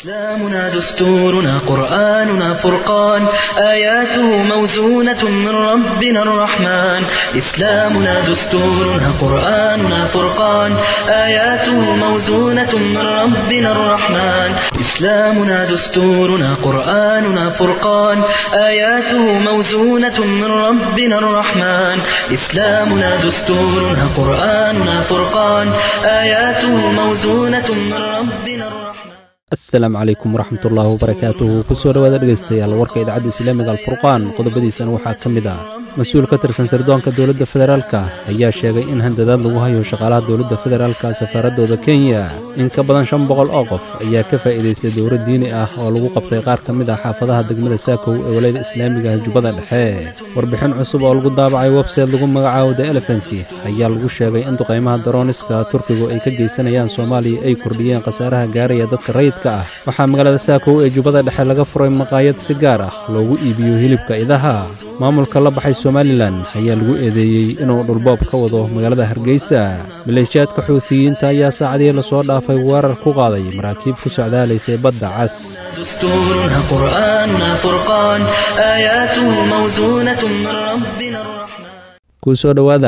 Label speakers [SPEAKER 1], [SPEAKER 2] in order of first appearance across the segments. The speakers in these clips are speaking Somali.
[SPEAKER 1] إسلامنا دستورنا قرآننا فرقان آياته موزونة من ربنا الرحمن إسلامنا دستورنا قرآننا فرقان آياته موزونة من ربنا الرحمن إسلامنا دستورنا قرآننا فرقان آياته موزونة من ربنا الرحمن إسلامنا دستورنا قرآننا فرقان آياته موزونة من ربنا الرحمن
[SPEAKER 2] asalaamu calaykum waraxmatullaahi wabarakaatuhu kusoo dhowaada dhegaystayaal warka idaacadda islaamiga alfurqaan qodobadiisana waxaa ka mid ah mas-uul ka tirsan sirdoonka dowladda federaalka ayaa sheegay in handadaad lagu hayo shaqaalaha dowladda federaalka safaaradooda kenya in ka badan shan boqol oo qof ayaa ka faa'iidaystay dowlad diini ah oo lagu qabtay qaar ka mid ah xaafadaha degmada saakow ee walayada islaamiga jubbada dhexe warbixin cusub oo lagu daabacay websayte lagu magacaabo the elefenti ayaa lagu sheegay in duqaymaha darooniska turkigu ay ka geysanayaan soomaaliya ay kordhiyeen khasaaraha gaaraya dadka rayidka ah waxaa magaalada saakow ee jubbada dhexe laga furay maqaayad si gaar ah loogu iibiyo hilibka idaha maamulka la baxay somalilan ayaa lagu eedeeyey inuu dhulboob ka wado magaalada hargeysa maleeshiyaadka xuutiyiinta ayaa saacadihii lasoo dhaafay weerar ku qaaday maraakiib ku socdaalaysay badda cas
[SPEAKER 1] دستورنا قرآننا فرقان آياته موزونة من ربنا الرحمن
[SPEAKER 2] kuu soo dhowaada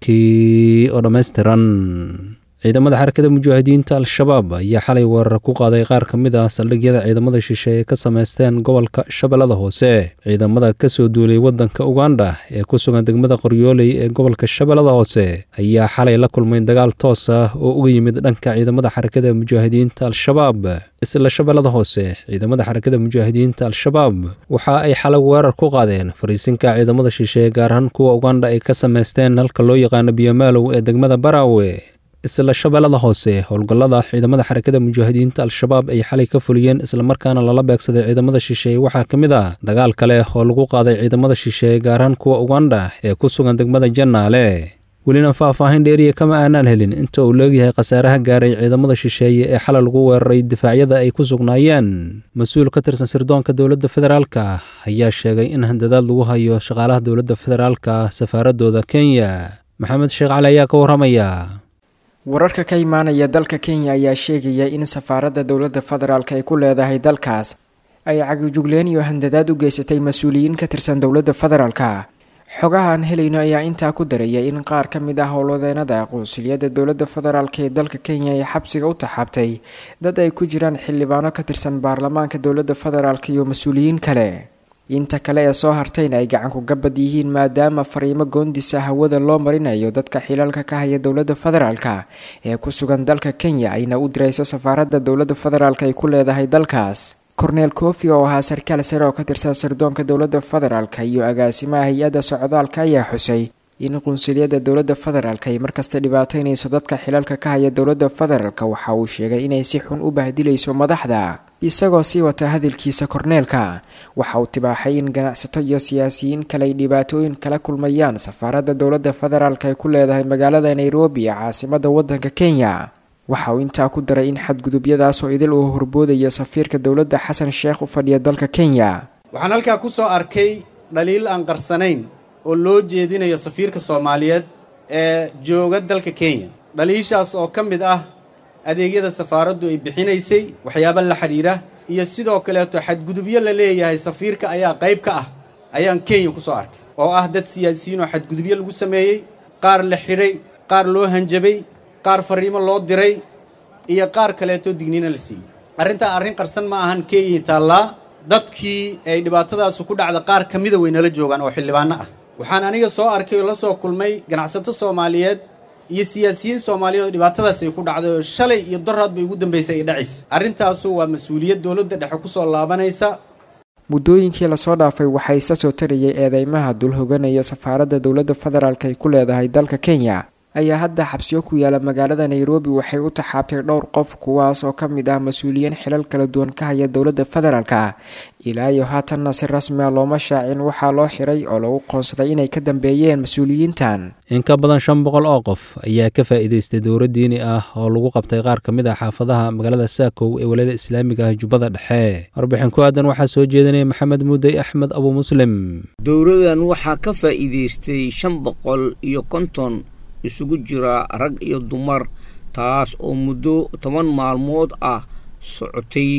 [SPEAKER 2] warkii oo dhammaystiran ciidamada xarakada mujaahidiinta al-shabaab ayaa xalay weerar ku qaaday qaar ka mid ah saldhigyada ciidamada shishe ee ka samaysteen gobolka shabeellada hoose ciidamada ka soo duulay waddanka uganda ee ku sugan degmada qoryooley ee gobolka shabeellada hoose ayaa xalay la kulmay dagaal toos ah oo uga yimid dhanka ciidamada xarakada mujaahidiinta al-shabaab isla shabeellada hoose ciidamada xarakada mujaahidiinta al-shabaab waxa ay xalay weerar ku qaadeen fariisinka ciidamada shishe gaar ahaan kuwa uganda ay ka samaysteen halka loo yaqaano biyomaalow ee degmada baraawe isla shabeellada hoose howlgallada ciidamada xarakada mujaahidiinta al-shabaab ay xalay ka fuliyeen islamarkaana lala beegsaday ciidamada shisheeye waxaa ka mid ah dagaal kale oo lagu qaaday ciidamada shisheeye gaarhaan kuwa uganda ee ku sugan degmada jannaale welina faah-faahin dheeriya kama aanaan helin inta uu leegyahay khasaaraha gaaray ciidamada shisheeye ee xalay lagu weeraray difaacyada ay ku sugnaayeen mas-uul ka tirsan sirdoonka dowladda federaalka ayaa sheegay in handadaad lagu hayo shaqaalaha dowladda federaalka safaaradooda kenya maxamed sheekh cali ayaa ka warramaya
[SPEAKER 3] wararka ka imaanaya dalka kenya ayaa sheegaya in safaaradda dowladda federaalk ay ku leedahay dalkaas ay cagijugleen iyo handadaad u geysatay mas-uuliyiin ka tirsan dowladda federaalka xogaha aan helayno ayaa intaa ku daraya in qaar ka mid ah howlwadeenada qunsuliyadda dowladda federaalk ee dalka kenya ay xabsiga u taxaabtay dad ay ku jiraan xildhibaano ka tirsan baarlamaanka dowladda federaalk iyo mas-uuliyiin kale inta kale ee soo hartayna ay gacanku gabad yihiin maadaama fariimo goondisa hawada loo marinayo dadka xilalka ka haya dowladda federaalka ee ku sugan dalka kenya ayna u dirayso safaaradda dowladda federaalk ay ku leedahay dalkaas korneel kofi oo ahaa sarkaal sare oo ka tirsan sirdoonka dowladda federaalk iyo agaasimaha hay-adda socdaalka ayaa xusay in qunsuliyadda dowladda federaalk ay markasta dhibaataynayso dadka xilalka ka haya dowladda federaalk waxa uu sheegay inay si xun u bahdilayso madaxda isagoo sii wata hadalkiisa korneelka waxa uu tibaaxay in ganacsato iyo siyaasiyiin kale ay dhibaatooyin kala kulmayaan safaaradda dowladda federaalk ay ku leedahay magaalada nairobi ee caasimada waddanka kenya waxa uu intaa ku daray in xadgudubyadaasoo idil uu horboodaya safiirka dowladda xasan sheekh u fadhiya dalka kenya
[SPEAKER 4] waxaan halkaa ku soo arkay dhaliil aan qarsanayn oo loo jeedinayo safiirka soomaaliyeed ee jooga dalka kenya dhaliishaas oo ka mid ah adeegyada safaaraddu ay bixinaysay waxyaaba la xidhiira iyo sidoo kaleeto xadgudubyo la leeyahay safiirka ayaa qayb ka ah ayaan kenya ku soo arkay oo ah dad siyaasiyiin oo xadgudubyo lagu sameeyey qaar la xidhay qaar loo hanjabay qaar farriimo loo diray iyo qaar kaleeto digniina la siiyey arrintaa arrin qarsan ma ahan kenya taallaa dadkii ay dhibaatadaasu ku dhacda qaar ka mida way nala joogaan oo xildhibaanno ah waxaan aniga soo arkay oo la soo kulmay ganacsato soomaaliyeed iyo siyaasiyiin soomaaliyeed oo dhibaatadaas ay ku dhacday oo shalay iyo doraad bay ugu dambaysay ay dhacaysa arrintaasu waa mas-uuliyad dowladda dhexe ku soo laabanaysa
[SPEAKER 3] muddooyinkii lasoo dhaafay waxaa isa soo tarayay eedeymaha dul hoganaya safaaradda dowladda federaalk ay ku leedahay dalka kenya ayaa hadda xabsiyo ku yaala magaalada nairobi waxay u taxaabtay dhowr qof kuwaas oo ka mid ah mas-uuliyiin xilal kala duwan ka haya dowladda federaalka ilaa iyo haatanna si rasmi a looma shaacin waxaa loo xiray oo lagu qoonsaday inay ka dambeeyeen mas-uuliyiintan
[SPEAKER 2] in ka badan shan boqol oo qof ayaa ka faa'iidaystay dowro diini ah oo lagu qabtay qaar ka mid ah xaafadaha magaalada saakow ee walayada islaamiga ah jubbada dhexe warbixin ku aadan waxaa soo jeedinaya maxamed muudey axmed abu muslim
[SPEAKER 5] dowradan waxaa ka faa'iidaystay shan boqol iyo konton isugu jira rag iyo dumar taas oo muddo toban maalmood ah socotay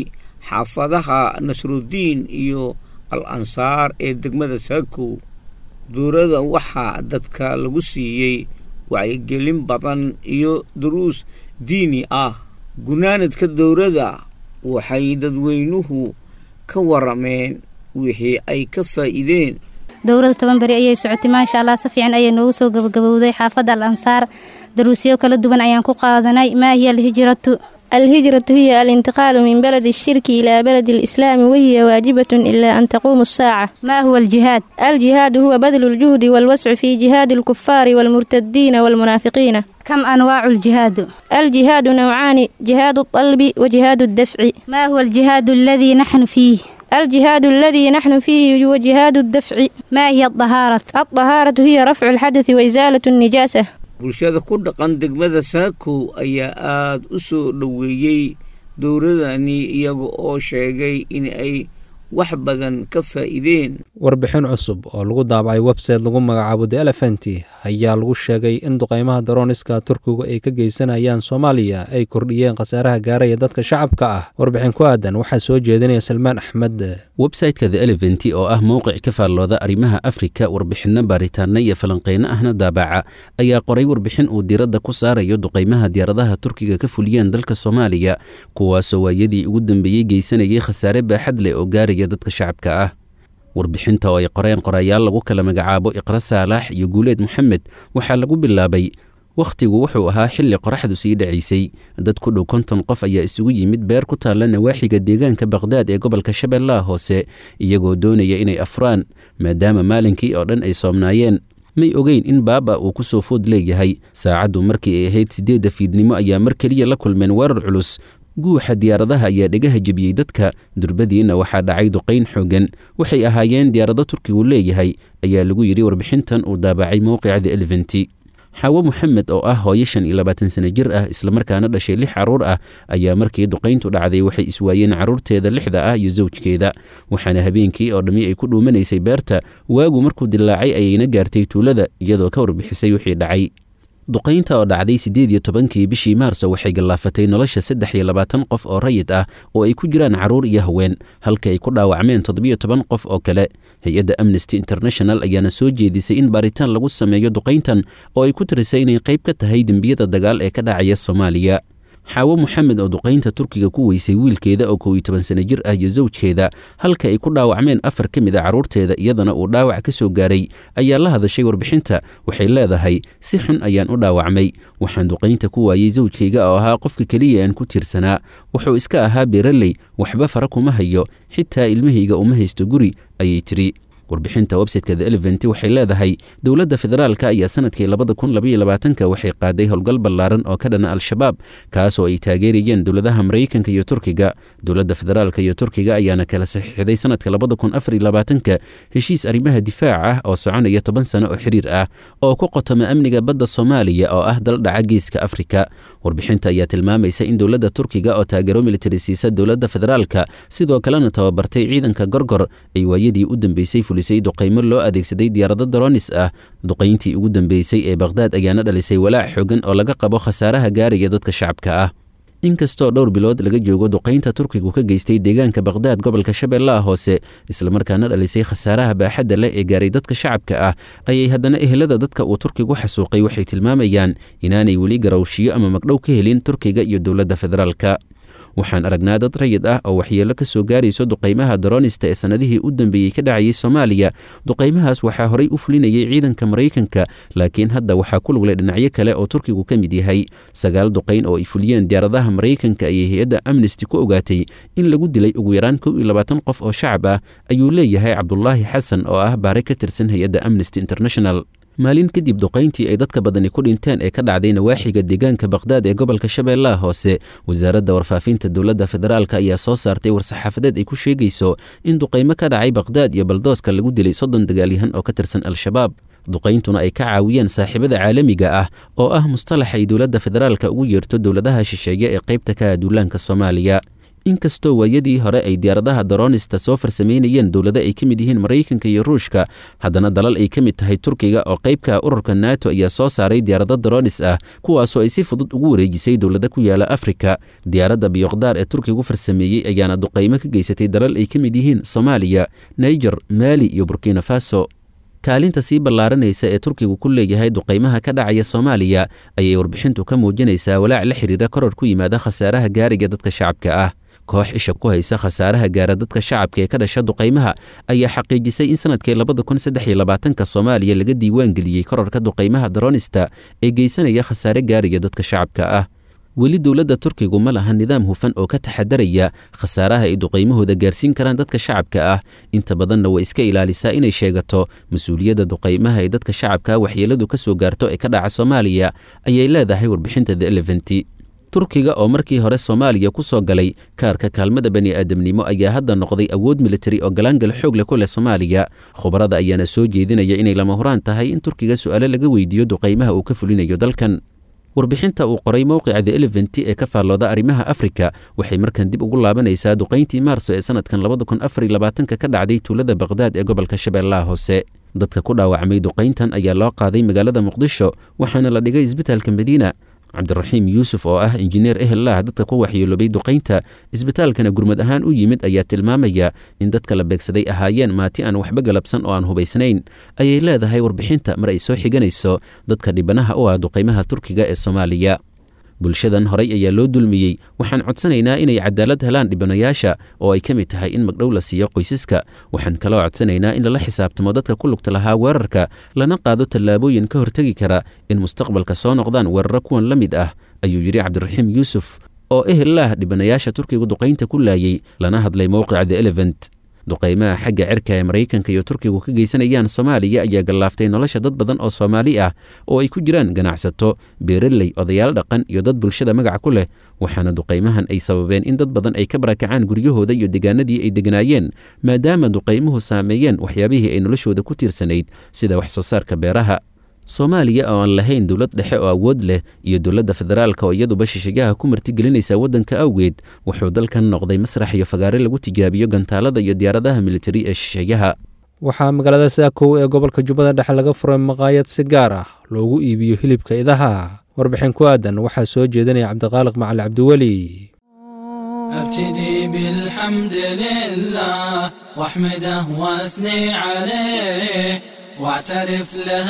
[SPEAKER 5] xaafadaha nasrudiin iyo al ansaar ee degmada saakow dowladda waxaa dadka lagu siiyey wacyigelin badan iyo duruus diini ah gunaanadka dowladda waxay dadweynuhu ka warameen wixii ay ka faa'iideen
[SPEAKER 6] dowladda toban beri ayay socotay maasha allah si fiican ayay noogu soo gabagabowday xaafadda al ansaar daruusyo kala duwan ayaan ku qaadanay maa hiya alhijratu
[SPEAKER 7] الهجرة هي الانتقال من بلد الشرك إلى بلد الإسلام وهي واجبة إلا أن تقوم الساعة
[SPEAKER 6] ما هو الجهاد؟
[SPEAKER 7] الجهاد هو بذل الجهد والوسع في جهاد الكفار والمرتدين والمنافقين
[SPEAKER 6] كم أنواع الجهاد؟
[SPEAKER 7] الجهاد نوعان جهاد الطلب وجهاد الدفع
[SPEAKER 6] ما هو الجهاد الذي نحن فيه؟
[SPEAKER 7] الجهاد الذي نحن فيه هو جهاد الدفع
[SPEAKER 6] ما هي الطهارة؟
[SPEAKER 7] الطهارة هي رفع الحدث وإزالة النجاسة
[SPEAKER 5] bulshada ku dhaqan degmada saakow ayaa aada u soo dhoweeyey dowladani iyaga oo sheegay in ay wax badan ka faa'iideen
[SPEAKER 2] warbixin cusub oo lagu daabacay website lagu magacaabo the elefanti ayaa lagu sheegay in duqeymaha darooniska turkigu ay ka geysanayaan soomaaliya ay kordhiyeen khasaaraha gaaraya dadka shacabka ah warbixin ku aadan waxaa soo jeedinaya salmaan axmed
[SPEAKER 8] websayteka the elefanti oo ah mowqic ka faallooda arrimaha afrika warbixinno baaritaana iyo falanqeyno ahna daabaca ayaa qoray warbixin uu diiradda ku saarayo duqeymaha diyaaradaha turkiga ka fuliyeen dalka soomaaliya kuwaasoo waayadii ugu dambeeyey geysanayay khasaare baaxad leh oo gaaraya dadka shacabka ah warbixinta oo ay qoreen qorayaal lagu kala magacaabo iqra saalax iyo guuleed moxamed waxaa lagu bilaabay wakhtigu wuxuu ahaa xilli qoraxdu sii dhacaysay dad ku dhow konton qof ayaa isugu yimid beer ku taalla nawaaxiga deegaanka bakhdad ee gobolka shabeellaha hoose iyagoo doonaya inay afraan maadaama maalinkii oo dhan ay soomnaayeen may ogeyn in baaba uu ku soo food leeyahay saacaddu markii ay ahayd siddeedda fiidnimo ayaa mar keliya la kulmeen weerar culus guuxa diyaaradaha ayaa dhegaha jebiyey dadka durbadiinna waxaa dhacay duqayn xooggan waxay ahaayeen diyaarado turkigu leeyahay ayaa lagu yidhi warbixintan uu daabacay mowqica the eleventi xaawo moxamed oo ah hooyo shan iyo labaatan sano jir ah islamarkaana dhashay lix carruur ah ayaa markii duqayntu dhacday waxay iswaayeen carruurteeda lixda ah iyo sawjkeeda waxaana habeenkii oo dhammi ay ku dhuumanaysay beerta waagu markuu dilaacay ayayna gaartay tuulada iyadoo ka warbixisay wixii dhacay duqaynta oo dhacday siddeed iyo tobankii bishii maarso waxay gallaafatay nolosha saddex iyo labaatan qof oo rayid ah oo ay ku jiraan carruur iyo haween halka ay ku dhaawacmeen toddobiyo toban qof oo kale hay-adda amnesty international ayaana soo jeedisay in baaritaan lagu sameeyo duqayntan oo ay ku tirisay inay qayb ka tahay dembiyada dagaal ee ka dhacaya soomaaliya xaawo moxamed oo duqaynta turkiga ku weysay wiilkeeda oo kow iyo toban sano jir ah iyo sawjkeeda halka ay ku dhaawacmeen afar ka mid a carruurteeda iyadana uu dhaawac ka soo gaaray ayaa la hadashay warbixinta waxay leedahay si xun ayaan u dhaawacmay waxaan duqaynta ku waayey sawjkayga oo ahaa qofka keliya aan ku tiirsanaa wuxuu iska ahaa beeraley waxba fara kuma hayo xitaa ilmahayga uma haysto guri ayay tiri warbixinta websiteka the elevent waxay leedahay dowladda federaalka ayaa sanadkii labada kun labaiyo labaatanka waxay qaaday howlgal ballaaran oo ka dhana al-shabaab kaasoo ay taageerayeen dowladaha maraykanka iyo turkiga dowladda federaalka iyo turkiga ayaana kala saxiixday sanadka labada kun afar iyo labaatanka heshiis arrimaha difaac ah oo soconaya toban sano oo xiriir ah oo ku qotoma amniga badda soomaaliya oo ah dal dhaca geeska afrika warbixinta ayaa tilmaamaysa in dowladda turkiga oo taageero militari siisa dowladda federaalka sidoo kalena tababartay ciidanka gorgor ay waayadii u dambeysay duqaymo loo adeegsaday diyaarado daronis ah duqayntii ugu dambeysay ee bakhdad ayaana dhalisay walaac xoogan oo laga qabo khasaaraha gaaraya dadka shacabka ah inkastoo dhowr bilood laga joogo duqaynta turkigu ka geystay deegaanka bakhdad gobolka shabeellaha hoose islamarkaana dhalisay khasaaraha baaxadda leh ee gaaray dadka shacabka ah ayay haddana ehelada dadka uu turkigu xasuuqay waxay tilmaamayaan inaanay weli garawshiyo ama magdhow ka helin turkiga iyo dowladda federaalka waxaan aragnaa dad rayid ah oo waxyeello ka soo gaarayso duqaymaha daroonista ee sannadihii u dambeeyey ka dhacayay soomaaliya duqaymahaas waxaa horey u fulinayay ciidanka maraykanka laakiin hadda waxaa ku luglay dhinacyo kale oo turkigu ka mid yahay sagaal duqayn oo ay fuliyeen diyaaradaha maraykanka ayay hay-adda amnesty ku ogaatay in lagu dilay ugu yaraan kow iyo labaatan qof oo shacab ah ayuu leeyahay cabdulaahi xasan oo ah baare ka tirsan hay-adda amnesty international maalin kadib duqayntii ay dadka badani ku dhinteen ee ka dhacday nawaaxiga deegaanka bakhdad ee gobolka shabeellaha hoose wasaaradda warfaafinta dowladda federaalk ayaa soo saartay war-saxaafadeed ay ku sheegayso in duqaymo ka dhacay bakhdad iyo baldooska lagu dilay soddon dagaalyahan oo ka tirsan al-shabaab duqayntuna ay ka caawiyeen saaxiibada caalamiga ah oo ah mustalax ay dowladda federaalka ugu yeerto dowladaha shisheeye ee qaybta ka duulaanka soomaaliya inkastoo waayadii hore ay diyaaradaha daroonista soo farsamaynayeen dowlado ay ka mid yihiin maraykanka iyo ruushka haddana dalal ay ka mid tahay turkiga oo qaybka ururka nato ayaa soo saaray diyaarado daroonis ah kuwaasoo ay si fudud ugu wareejisay dowlado ku yaala afrika diyaaradda biyokdaar ee turkigu farsameeyey ayaana duqaymo ka geysatay dalal ay ka mid yihiin soomaaliya naiger maali iyo burkina faso kaalinta sii ballaaranaysa ee turkigu ku leeyahay duqaymaha ka dhacaya soomaaliya ayay warbixintu ka muujinaysaa walaac la xidhiira koror ku yimaada khasaaraha gaariga dadka shacabka ah koox isha ku haysa khasaaraha gaara dadka shacabka ee ka dhasha duqaymaha ayaa xaqiijisay in sanadkii labada kun saddex iyo labaatanka soomaaliya laga diiwaan geliyey kororka duqaymaha daroonista ee geysanaya khasaare gaariga dadka shacabka ah weli dowladda turkigu ma laha nidaam hufan oo ka taxadaraya khasaaraha ay duqaymahooda gaarsiin karaan dadka shacabka ah inta badanna way iska ilaalisaa inay sheegato mas-uuliyadda duqaymaha ee dadka shacabka waxyeeladu ka soo gaarto ee ka dhaca soomaaliya ayay leedahay warbixinta the eleventi turkiga oo markii hore soomaaliya ku soo galay kaarka kaalmada bani aadamnimo ayaa hadda noqday awood militari oo galaangal xoog leh ku leh soomaaliya khubarada ayaana soo jeedinaya inay lama huraan tahay in turkiga su'aalo laga weydiiyo duqaymaha uu ka fulinayo dalkan warbixinta uu qoray mowqica the eleventi ee ka faallooda arrimaha afrika waxay markan dib ugu laabanaysaa duqayntii maarso ee sanadkan labada kun afar iyo labaatanka ka dhacday tuulada bakhdad ee gobolka shabeellaha hoose dadka ku dhaawacmay duqayntan ayaa loo qaaday magaalada muqdisho waxaana la dhigay isbitaalka madiina cabdiraxiim yuusuf oo ah injineer ehellah dadka ku waxyeeloobay duqaynta isbitaalkana gurmad ahaan u yimid ayaa tilmaamaya in dadka la beegsaday ahaayeen maati aan waxba galabsan oo aan hubaysnayn ayay leedahay warbixinta mar ay soo xiganayso dadka dhibanaha u ah duqaymaha turkiga ee soomaaliya bulshadan horay ayaa loo dulmiyey waxaan codsanaynaa inay cadaalad helaan dhibanayaasha oo ay ka mid tahay in magdhow la siiyo qoysaska waxaan kaloo codsanaynaa in lala xisaabtamo dadka ku lugta lahaa weerarka lana qaado tallaabooyin ka hortegi kara in mustaqbalka soo noqdaan weeraro kuwan la mid ah ayuu yidhi cabdiraxiim yuusuf oo ehellah dhibanayaasha turkigu duqaynta ku laayey lana hadlay mowqica the elevent duqaymaha xagga cirka ee maraykanka iyo turkigu ka geysanayaan soomaaliya ayaa gallaaftay nolosha dad badan oo soomaali ah oo ay ku jiraan ganacsato beeraley odayaal dhaqan iyo dad bulshada magaca ku leh waxaana duqaymahan ay sababeen in dad badan ay ka barakacaan guryahooda iyo degaanadii ay deganaayeen maadaama duqaymuhu saameeyeen waxyaabihii ay noloshooda ku tiirsanayd sida wax soo saarka beeraha soomaaliya oo aan lahayn dowlad dhexe oo awood leh iyo dowladda federaalka oo iyaduba shishigaha ku martigelinaysa waddanka awgeed wuxuu dalkan noqday masrax iyo fagaare lagu tijaabiyo gantaalada iyo diyaaradaha militari ee shisheeyaha
[SPEAKER 2] waxaa magaalada saakow ee gobolka jubbada dhexe laga furay maqaayad si gaar ah loogu iibiyo hilibka idaha warbixin ku aadan waxaa soo jeedinaya cabdiqaaliq macali cabdiweli
[SPEAKER 9] ابتدي بالحمد لله واحمده واثني عليه واعترف له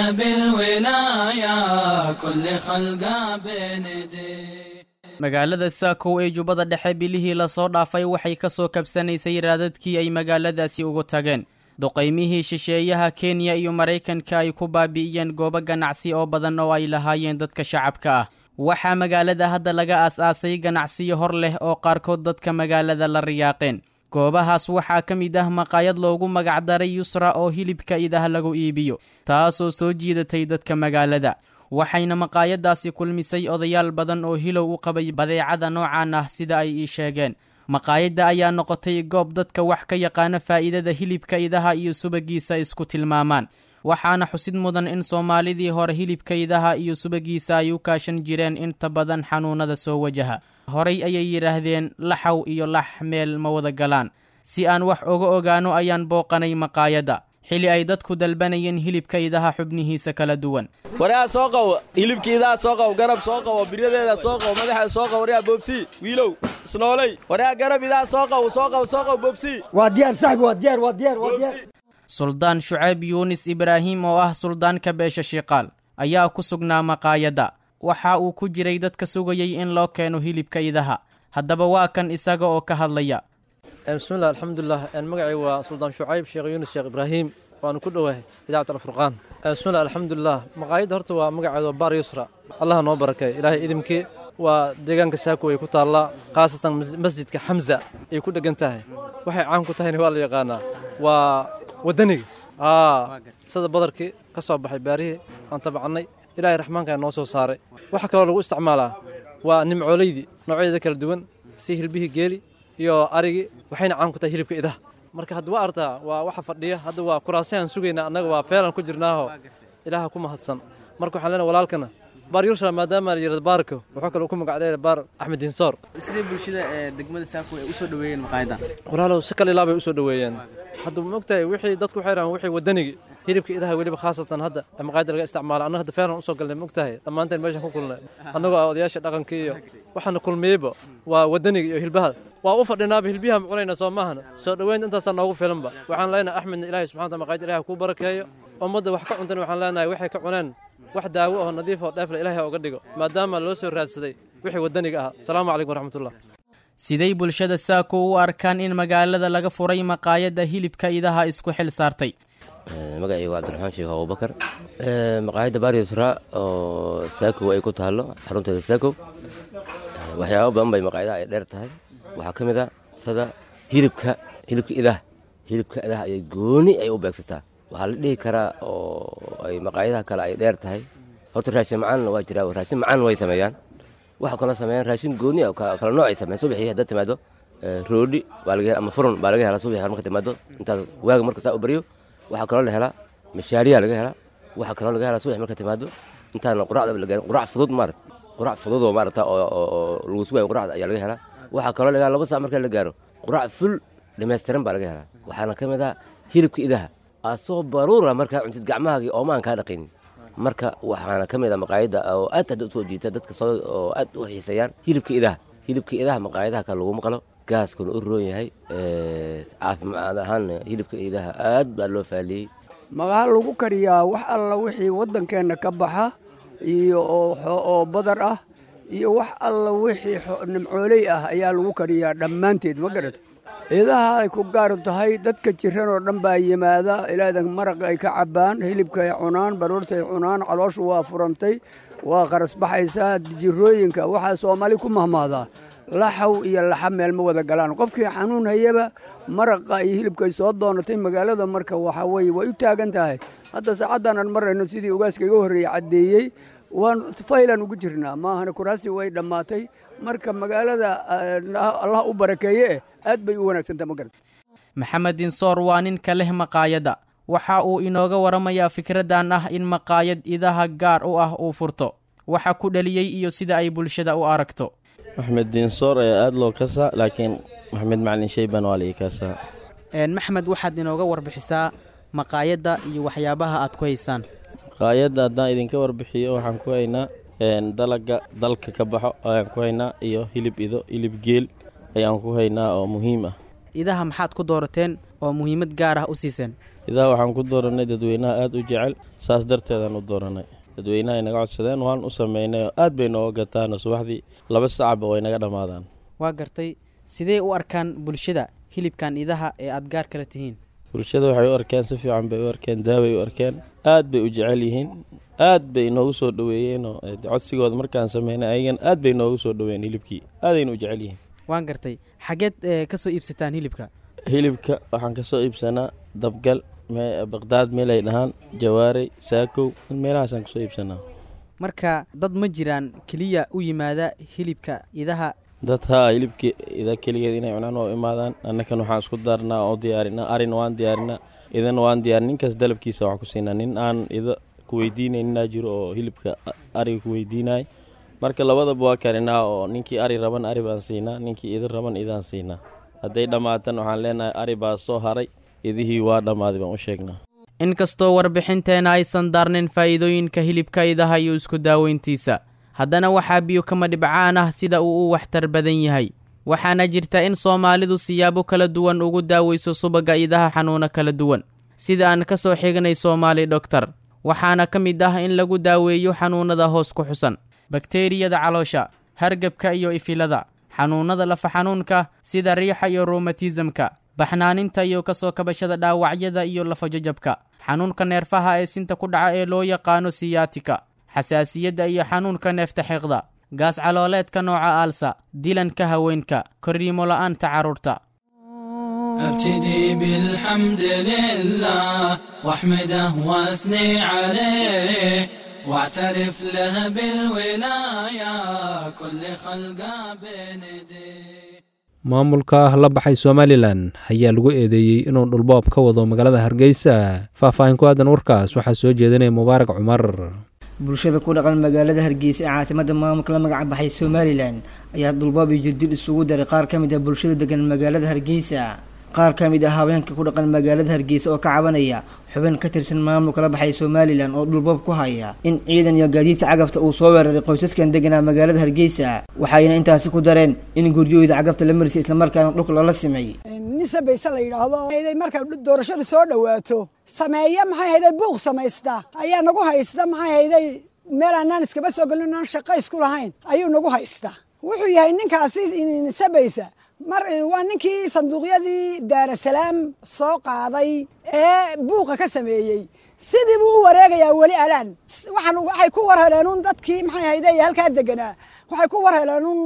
[SPEAKER 9] بالولاية كل خلقه بنديه
[SPEAKER 10] magaalada saakow ee jubbada dhexe bilihii lasoo dhaafay waxay ka soo kabsanaysay raadadkii ay magaaladaasi ugu tageen duqaymihii shisheeyaha kenya iyo maraykanka ay ku baabi'iyeen goobo ganacsi oo badan oo ay lahaayeen dadka shacabka ah waxaa magaalada hadda laga aas-aasay ganacsiyo hor leh oo qaarkood dadka magaalada la riyaaqeen goobahaas waxaa ka mid ah maqaayad loogu magacdaray yusra oo hilibka idaha lagu iibiyo taasoo soo jiidatay dadka magaalada waxayna maqaayadaasi kulmisay odayaal badan oo hilow u qabay badeecada noocan ah sida ay ii sheegeen maqaayadda ayaa noqotay goob dadka wax ka yaqaana faa'iidada hilibka idaha iyo subagiisa isku tilmaamaan waxaana xusid mudan in soomaalidii hore hilibka idaha iyo subagiisa ay u kaashan jireen inta badan xanuunada soo wajaha horay ayay yidhaahdeen laxaw iyo lax meel ma wada galaan si aan wax oga ogaano ayaan booqanay maqaayadda xili ay dadku dalbanayeen hilibka idaha xubnihiisa kala duwan
[SPEAKER 11] waryaa soo qabo hilibka idaha soo qabo garab soo qabo biradeeda soo qabo madaxeeda soo qabo waryaa boobsi wiilow isnooley waryaa garab idaha soo qabo soo qabo soo qabo boobsi
[SPEAKER 12] waa diyaar saxbi waa diyaar waa diyaar waa diyaar
[SPEAKER 10] suldaan shucayb yuunis ibraahim oo ah suldaanka beesha shiqaal ayaa ku sugnaa maqaayadda waxa uu ku jiray dadka sugayay in loo keeno hilibka idaha haddaba waa kan isaga oo ka hadlaya
[SPEAKER 12] bismillah alxamdulilah magacay waa suldaan shucayb sheekh yuunus sheekh ibraahim waanu ku dhowahay idaacad alfurqaan bismillah alxamdulilah maqaayadda horta waa magaceeda waa baar yusra allaha noo barakay ilaahay idimkii waa deegaanka saako ay ku taallaa khaasatan masjidka xamza ay ku dheggan tahay waxay caan ku tahayna waa la yaqaanaa waa waddaniga sida badarkii ka soo baxay baarihii aan tabacannay ilaahay raxmaanka noo soo saaray waxa kaloo lagu isticmaalaa waa nimcoolaydii noocyadeeda kala duwan si hilbihii geeli iyo arigii waxayna caan ku tahay hilibka idaha marka hadda waa artaa waa waxa fadhiya hadda waa kuraasayaan sugaynaa annaga waa feelan ku jirnaaho ilaaha ku mahadsan marka waxaan leenahay walaalkana baar yursha maadaama la yirahdo baarko wuxuu kaloo ku magac dheer baar axmed dinsoor
[SPEAKER 10] sidee bulshada ee degmada saako ay u soo dhaweeyeen maqaayadan
[SPEAKER 12] walaalow si kale ilaabay u soo dhaweeyeen hadda maogtahay wixii dadku waxay rahaan wixii wadanigi hilibka idaha weliba khaasatan hadda ee maqaayada laga isticmaalo annaga hadda feeran usoo galnay maogtahay dhammaanteen meeshan ku kulnay annagoo ah odayaasha dhaqanka iyo waxaana kulmiyeyba waa wadaniga iyo hilbaha waa u fadhinaaba hilbiyaha ma cunayna soo maahana soo dhoweynta intaasaa noogu filanba waxaan leenahay axmedna ilaahay subxana wataala maqaayada ilahay kuu barakeeyo ummadda wax ka cuntana waxaan leenahay waxay ka cuneen wax daawo oo nadiif oo dheefle ilaahay uga dhigo maadaama loo soo raadsaday wixii wadaniga ahaa asalaamu calaykum waraxmatullah
[SPEAKER 10] siday bulshada saako u arkaan in magaalada laga furay maqaayadda hilibka idaha isku xil saartay
[SPEAKER 13] magacayga waa cabdiraxmaan sheekh abubakar maqaayadda baryusra oo saakow ay ku taallo xarunteeda saakow waxyaabo badan bay maqaayadaha ay dheer tahay waxaa ka mid a sida hilibka hilibka idaha hilibka idaha ayay gooni ay u beegsataa waxaa la dhihi karaa oo ay maqaayadaha kale ay dheer tahay horta raashin macaanna waa jiraa raashin macaan way sameeyaan waxa kaloo sameeyaan raashin gooni ah kala nooc ay sameeyaan subaxii haddaad timaado roodhi baa laga hela ama furun baa laga helaa subaxii marka timaado intaad waaga marka saa u baryo waxaa kaloo la helaa mashaariyaa laga helaa waxaa kaloo laga helaa subax marka timaado intaana quracda la gaarin qurac fudud maarata qurac fudud oo maarata oo lagu sugayo quracda ayaa laga helaa waxaa kaloo laga helaa laba saac marka la gaaro qurac ful dhammaystiran baa laga helaa waxaana ka mid ah hilibka idaha asoo baruura markaa cuntid gacmahaagii oomaan kaa dhaqaynin marka waxaana ka mid a maqaayadda oo aad hadda usoo jiita dadka soo oo aad u xiiseeyaan hilibka idaha hilibka idaha maqaayadaha kale laguma qalo gaaskuna u roon yahay caafimaad ahaanna hilibka idaha aad baa loo faaliyey
[SPEAKER 14] magaha lagu kariyaa wax alla wixii waddankeenna ka baxa iyo oo badar ah iyo wax alla wixii nimcooley ah ayaa lagu kariyaa dhammaanteed ma garata idaha ay ku gaar tahay dadka jiran oo dhan baa yimaada ilaadan maraq ay ka cabbaan hilibka ay cunaan baruurta ay cunaan calooshu waa furantay waa qarasbaxaysaa jirooyinka waxaa soomaali ku mahmaadaa laxaw iyo laxa meel ma wada galaan qofkii xanuun hayaba maraqa iyo hilibkay soo doonatay magaalada marka waxaa weye way u taagan tahay hadda saacaddan aan marayno sidii ugaaska iga horreeyey caddeeyey waan faylan ugu jirnaa maahana kuraastii way dhammaatay marka magaalada allah u barakeeye eh aad bay u wanaagsantaha ma garata
[SPEAKER 10] maxamed dinsoor waa ninka leh maqaayadda waxa uu inooga waramayaa fikraddan ah in maqaayad idaha gaar u ah uu furto waxa ku dhaliyey iyo sida ay bulshada u aragto
[SPEAKER 11] maxmed diinsoor ayaa aada loo kasaa laakiin maxmed macalin shayban waa laii kasaa
[SPEAKER 10] maxmed waxaad inooga warbixisaa maqaayadda iyo waxyaabaha aad ku haysaan
[SPEAKER 11] maqaayadda haddaan idinka warbixiyo waxaan ku haynaa dalaga dalka ka baxo ayaan ku haynaa iyo hilib ido hilib geel ayaan ku haynaa oo muhiim ah
[SPEAKER 10] idaha maxaad ku doorateen oo muhiimad gaar ah u siiseen
[SPEAKER 11] idaha waxaan ku dooranay dadweynaha aada u jecel saas darteedaan u dooranay dadweynaha ay naga codsadeen waan u sameynay oo aad bay nooga gataan subaxdii laba sacaba way naga dhammaadaan
[SPEAKER 10] waa gartay sidee u arkaan bulshada hilibkan idaha ee aad gaar kala tihiin
[SPEAKER 11] bulshada waxay u arkeen si fiican bay u arkeen daaway u arkeen aad bay u jecel yihiin aad bay noogu soo dhoweeyeenoo codsigooda markaan sameynay ayagan aad bay noogu soo dhoweeyeen hilibkii aadayna u jecel yihiin
[SPEAKER 10] waan gartay xageed ka soo iibsataan hilibka
[SPEAKER 11] hilibka waxaan ka soo iibsanaa dabgal baqdaad meel ay dhahaan jawaarey saakow meelahaasaan kasoo iibsanaa
[SPEAKER 10] marka dad ma jiraan keliya u yimaada hilibka idaha
[SPEAKER 11] dad haa hilibka ida keligeed inay cunaan oo imaadaan annakan waxaan isku daarnaa oo diyaarinaa arina waan diyaarinaa idana waan diyaarin ninkaas dalabkiisa waxaan ku siinaa nin aan ida ku weydiinayninaa jiro oo hilibka ariga ku weydiinay marka labadaba waa karinaa oo ninkii ari raban ari baan siinaa ninkii ida raban idaan siinaa hadday dhammaatan waxaan leenahay ari baa soo haray idihii waa dhammaaday baan u sheegnaa
[SPEAKER 10] inkastoo warbixinteena aysan daarnin faa'iidooyinka hilibka idaha iyo isku daaweyntiisa haddana waxaa biyo kama dhibcaan ah sida uu u waxtar badan yahay waxaana jirta in soomaalidu siyaabo kala duwan ugu daaweyso subagga idaha xanuuno kala duwan sida aan ka soo xignay soomaali dhoktar waxaana ka mid ah in lagu daaweeyo xanuunnada hoos ku xusan bakteeriyada caloosha hargabka iyo ifilada xanuunnada lafa xanuunka sida riixa iyo rumatismka baxnaaninta iyo ka soo kabashada dhaawacyada iyo lafajajabka xanuunka neerfaha ee sinta ku dhaca ee loo yaqaano siyaatika xasaasiyadda iyo xanuunka neefta xiiqda gaas calooleedka nooca aalsa dilanka haweenka korriimo la'aanta carruurta
[SPEAKER 9] ابتدي بالحمد لله واحمده واثني عليه واعترف له بالولاية كل خلقه بين يديه
[SPEAKER 2] maamulka la baxay somalilan ayaa lagu eedeeyey inuu dhulboob ka wado magaalada hargeysa faahfaahin ku aadan warkaas waxaa soo jeedinaya mubaarak cumar
[SPEAKER 15] bulshada ku dhaqan magaalada hargeysa ee caasimada maamulka la magac baxay somalilan ayaa dulbaab iyo jirdil isugu daray qaar ka mid ah bulshada degan magaalada hargeysa qaar ka mid ah haweenka ku dhaqan magaalada hargeysa oo ka cabanaya xubin ka tirsan maamulka la baxay somalilan oo dhulbab ku haya in ciidan iyo gaadiidka cagafta uu soo weeraray qoysaskan deganaa magaalada hargeysa waxayna intaasi ku dareen in guryahooda cagafta la marisay islamarkaana dhulka loola simay
[SPEAKER 16] nise bayse la yidhaahdo hayday marka doorashadu soo dhowaato sameeya maxay hayday buuq samaysta ayaa nagu haysta maxay hayday meel aanaan iskaba soo gelin aan shaqo isku lahayn ayuu nagu haysta wuxuu yahay ninkaasi nise baysa mar waa ninkii sanduuqyadii daarasalaam soo qaaday ee buuqa ka sameeyey sidii buu u wareegayaa weli alaan waxaan waxay ku war heleen un dadkii maxay hayday halkaa deganaa waxay ku war heleen un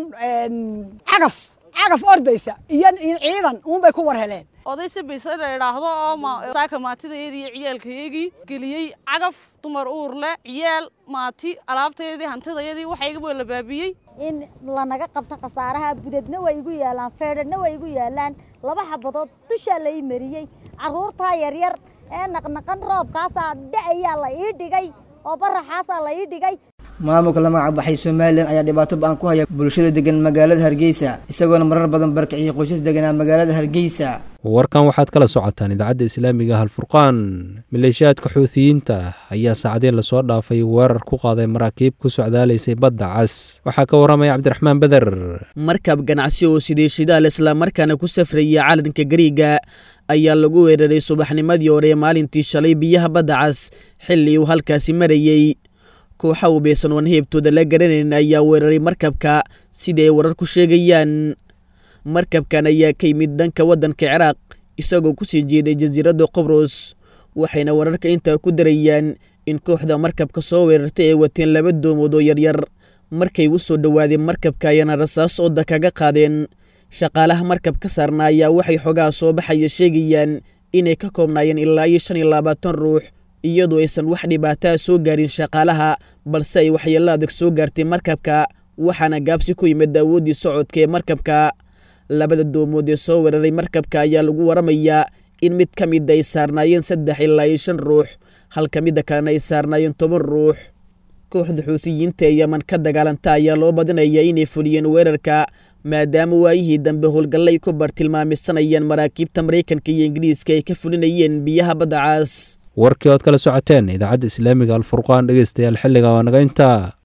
[SPEAKER 16] cagaf cagaf ordaysa iyo ciidan uunbay ku war heleen
[SPEAKER 17] oday sabayse la idhaahdo oo saaka maatidayadii iyo ciyaalkayagii geliyey cagaf dumar uur leh ciyaal maati alaabtayadii hantidayadii waxayga la baabiyey
[SPEAKER 18] in lanaga qabto khasaaraha budadna way igu yaalaan feedhadna way igu yaalaan laba xabadood dushaa la ii mariyey carruurtaa yaryar ee naqnaqan roobkaasaa da'ayaa la ii dhigay oo baraxaasaa la ii dhigay
[SPEAKER 15] maamulka la magac baxay somalilan ayaa dhibaato ba-an ku haya bulshada degan magaalada hargeysa isagoona marar badan barkiciyay qoysas deganaa magaalada hargeysa
[SPEAKER 2] warkan waxaad kala socotaan idaacadda islaamiga halfurqaan maleeshiyaadka xuutiyiinta ayaa saacadii lasoo dhaafay weerar ku qaaday maraakiib ku socdaalaysay badda cas waxaa ka warramaya cabdiraxmaan beder
[SPEAKER 19] markab ganacsi oo sidii shidaal islamarkaana ku safraya calanka gariiga ayaa lagu weeraray subaxnimadii hore maalintii shalay biyaha badda cas xilli uu halkaasi marayey kooxa ubaysan oon heebtooda la garanayn ayaa weeraray markabka sida ay warar ku sheegayaan markabkan ayaa ka yimid dhanka waddanka ciraaq isagoo kusii jeeday jasiiradda qobros waxayna wararka intaa ku darayaan in kooxda markabka soo weerartay ay wateen laba doomood oo yaryar markay u soo dhowaadeen markabka ayaana rasaas ooda kaga qaadeen shaqaalaha markab ka saarna ayaa waxay xogaha soo baxaya sheegayaan inay ka koobnaayeen ilaa iyo shan iyo labaatan ruux iyadoo aysan wax dhibaataa soo gaarin shaqaalaha balse ay waxyeello adag soo gaartay markabka waxaana gaabsi ku yimid awooddii socodka ee markabka labada doomood ee soo weeraray markabka ayaa lagu waramayaa in mid ka mid ay saarnaayeen saddex ilaa iyo shan ruux halka midda kalena ay saarnaayeen toban ruux kooxda xuutiyiinta ee yeman ka dagaalanta ayaa loo badinayaa inay fuliyeen weerarka maadaama waayihii dambe howlgallay ku bartilmaamisanayaan maraakiibta maraykanka iyo ingiriiska ay ka fulinayeen biyaha badda caas
[SPEAKER 2] warkii ood kala socoteen idaacadda islaamiga alfurqaan dhegeystayaal xilliga waa naga intaa